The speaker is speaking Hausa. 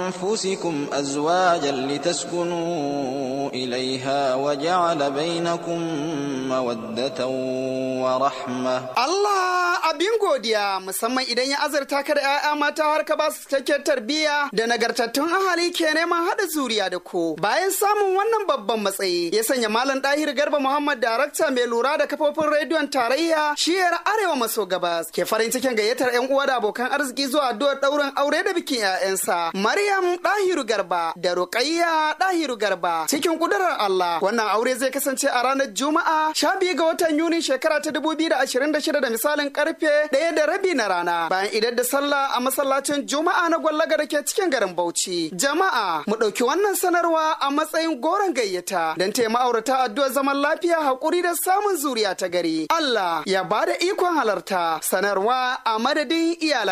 أنفسكم أزواجا لتسكنوا إليها وجعل بينكم مودة ورحمة Allah abin godiya musamman idan ya azurta ka da 'ya'ya mata har ka ba su cikakken tarbiyya da nagartattun ahali ke neman haɗa zuriya da ku. Bayan samun wannan babban matsayi ya sanya Malam Dahir Garba Muhammad darakta mai lura da kafofin rediyon tarayya shiyar Arewa maso gabas ke farin cikin gayyatar 'yan uwa da abokan arziki zuwa addu'ar ɗaurin aure da bikin 'ya'yansa. Maryam Dahiru Garba da Ruqayya Dahiru Garba cikin kudurar Allah wannan aure zai kasance a ranar Juma'a 12 ga watan Yuni shekara ta 2026 da misalin karfe ɗaya da rabi na rana bayan idan da sallah a masallacin Juma'a na gwallaga da ke cikin garin Bauchi. Jama'a mu ɗauki wannan sanarwa a matsayin goron gayyata don taya ma'aurata addu'ar zaman lafiya haƙuri da samun zuriya ta gari. Allah ya ba da ikon halarta sanarwa a madadin iyalan